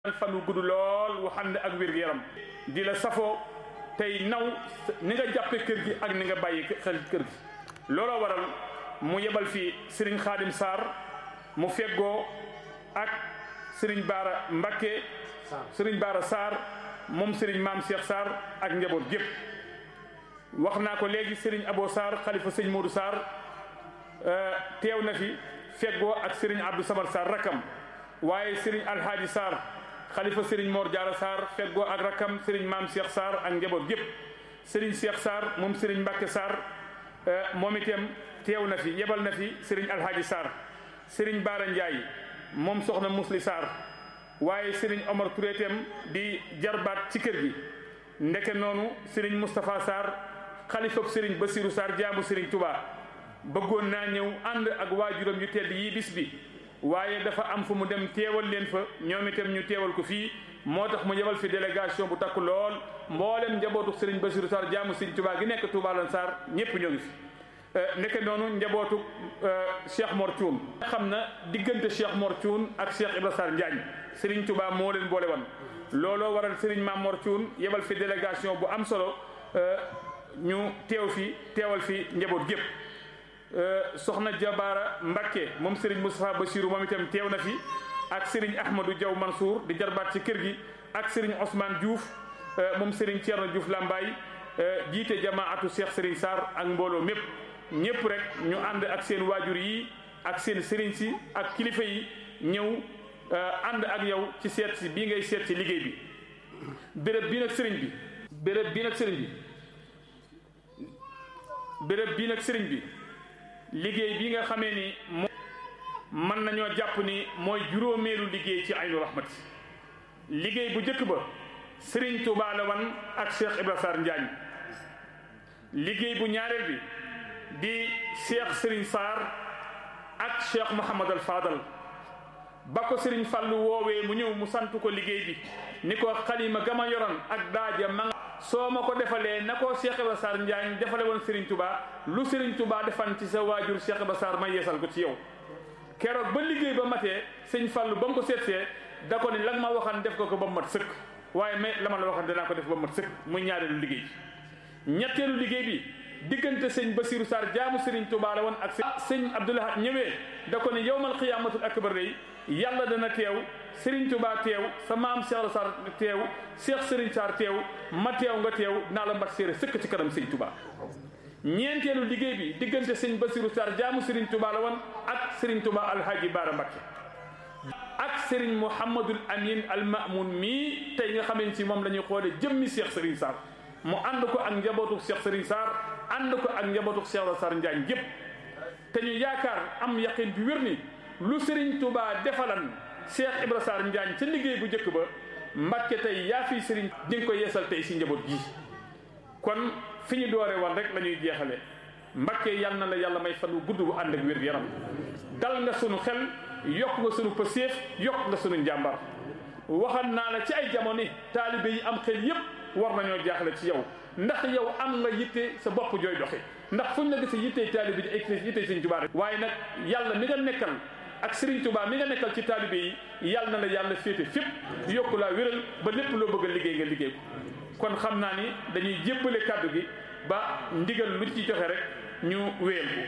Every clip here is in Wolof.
fan wu gudd lool wu xam ne ak wér-gu-yaram di la safoo tey naw ni nga jàppe kër gi ak ni nga bàyyi xel kër gi looloo waral mu yebal fi sëriñ xaadim Sarr mu feggoo ak sëriñ Baara Mbakke sëriñ Baara Sarr moom sëriñ maam Cheikh Sarr ak njaboot gépp wax naa ko léegi sëriñ Abo Sarr xalifa sëñ Modou Sarr teew na fi feggoo ak sëriñ Abdou Samad Sarr rakam waaye sëriñ Alhaaji Sarr xalifa sëriñ Mor Diarra Sarr feggoo ak rakam sëriñ maam Cheikh Sarr ak njaboot gépp sëriñ Cheikh Sarr moom sëriñ Mbacke Sarr moom itam teew na fi yebal na fi sëriñ Alhaaji Sarr sëriñ Baara Ndiaye moom soxna Musli Sarr waaye sëriñ Omar Touré itam di jarbaat ci kër gi ndeke noonu sëriñ Moustapha Sarr xalifab sëriñ Basirou Sarr jaamu sëriñ Touba bëggoon naa ñëw ànd ak waajuram yu tedd yii bis bi waaye dafa am fu mu dem teewal leen fa ñoom itam ñu teewal ko fii moo tax mu yebal fi délégation bu takku lool mboolem njabootu sëriñ Basirou Sarr jaamu sëriñ Touba gi nekk Touba lan Sarr ñëpp ñoo ngi fi. nekk noonu njabootu Cheikh Mor Thioune xam na diggante Cheikh Mor Thioune ak Cheikh Ibra Sarr Njaañ Serigne Touba moo leen boole woon looloo waral Serigne Mame Mor Thioune yebal fi délégation bu am solo ñu teew fi teewal fi njaboot gépp soxna Jabaara Mbakke moom Serigne Moustapha Bassirou moom itam teew na fi ak Serigne Ahmadou Diaw Mansour di jarbaat ci kër gi ak Serigne Ousmane Diouf moom Serigne Thierno Diouf Lambaye jiite jamaatu Cheikh Serigne Sarr ak mbooloo mépp ñëpp rek ñu ànd ak seen waajur yi ak seen sëriñ si ak kilifa yi ñëw ànd ak yow ci seet si bii ngay seet si liggéey bi béréb bii nag sëriñ bi béréb bii nag sëriñ bi béréb bii nag sëriñ bi liggéey bi nga xamee ni moo mën nañoo jàpp ni mooy juróomeelu liggéey ci aynu rahmati liggéey bu njëkk ba sëriñ Touba la wan ak Cheikh Ibra Sarr Njaañ liggéey bu ñaareel bi di cheikh Serigne Sarr ak cheikh Mouhamad al Fadal ba ko Serigne Fallou woowee mu ñëw mu sant ko liggéey bi ni ko xalima gama yoroon ak daaja ma nga soo ma ko defalee na ko Cheikh Ibra Sarr Njaañ defale woon Serigne Touba lu Serigne Touba defan ci sa waajur Cheikh Ibra Sarr ma yeesal ko ci yow keroog ba liggéey ba matee sëñ Fallou ba mu ko seetsee da ko ni lan ma waxan def ko ko ba mu mat sëkk waaye mais la ma la waxan danaa ko def ba mu mat sëkk muy ñaareelu liggéey bi ñetteelu liggéey bi diggante sëñ Basirou Sarr jaamu Serigne Touba la woon ak sëñ Abdoulahat ñëwee da ko ni yowmal xiyaamatul akbar day yàlla dana teew Serigne Touba teew sa maam Cheikh Sarr teew Cheikh Serigne Sarr teew ma teew nga teew naa la mat séeré sëkk ci kanam sëñ Touba. ñeenteelu liggéey bi diggante sëñ Basirou Sarr jaamu Serigne Touba la woon ak Serigne Touba Alhaji Baara Mbakke ak Serigne Mouhamadul Amin al Mamoun mii tey nga xamante si moom la ñuy xoolee jëmmi Cheikh Serigne Sarr. mu ànd ko ak njabootu Cheikh Serigne Sarr ànd ko ak njabootu Cheikh Sarr Njaañ gépp te ñu yaakaar am yaqin bi wér ni lu Serigne Touba defalan Cheikh Ibra Sarr Njaañ ca liggéey bu njëkk ba Mbàkke tey yaa fi Serigne di nga ko yeesal tey si njaboot gi kon fi ñu doore woon rek la ñuy jeexale Mbàkke yal na la yàlla may fan wu gudd bu ànd ak wér yaram dal nga sunu xel yokk nga sunu pëseef yokk nga sunu njàmbar waxal naa la ci ay jamono taalibe yi am xel yépp war nañoo jaaxle ci yow ndax yow am nga yitte sa bopp jooy doxe ndax fuñ la gisee yittey taalibe yi ay yittey Sëriñ Tuubaa rek waaye nag yàlla mi nga nekkal ak Sëriñ Tuubaa mi nga nekkal ci taalibe yi yàlla na la yàlla féete fépp yokku laa wéral ba lépp loo bëgg a liggéey nga liggéey ko kon xam naa ni dañuy jébbale kàddu gi ba ndigal lu ci joxe rek ñu wéyal ko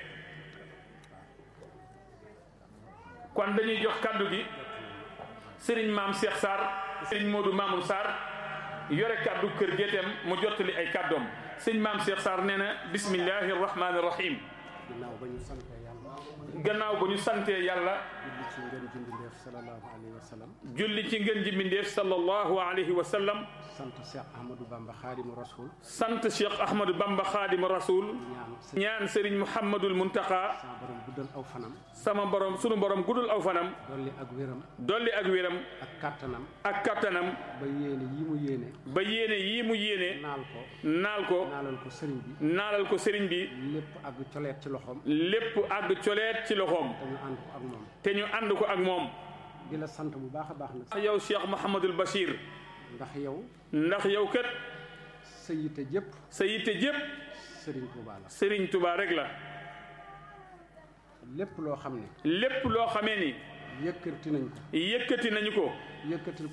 kon dañuy jox kàddu gi Sëriñ Maam Cheikh Sarr Sëriñ Modou Mamoun Sarr yore kàddu kër géeteem mu jottali ay kàddoom sëñ maam Cheikh Sarr nee na bismillahi rahmaani rahim. gannaaw ba ñu santee yàlla. gannaaw ba ñu santee yàlla. julli ci ngën ji mbindeef sallallahu alayhi wa sallam. julli ci ngën ji mbindeef sallallahu alayhi wa sallam. sant Cheikh Ahmadou Bamba Khadimu Rasoul. sant Cheikh Ahmadou Bamba Khadimu Rasoul. ñaan Serigne Mouhamadul Muntaqa. sama borom guddal aw fanam. sama borom sunu borom guddal aw fanam. dolli ak wéram. dolli ak wéram. ak kattanam. ak kattanam. ba yéene yii mu yéene. ba yéene yii mu yéene. naal ko. naal ko. naalal ko sëriñ bi. naalal ko sëriñ bi. lépp àgg coleet ci loxoom. lépp àgg coleet ci loxoom. te ñu ànd ko ak moom. te ñu ànd ko ak moom. di la sant bu baax a baax nag. yow Cheikh Mouhamadul Bachir. ndax yow. ndax yow kat. sa yitte jëpp. sa yitte jëpp. sëriñ Touba la. Serigne Touba rek la. lépp loo xam ne. lépp loo xamee ni. yëkkati nañ ko. yëkkati nañu ko. yëkkatil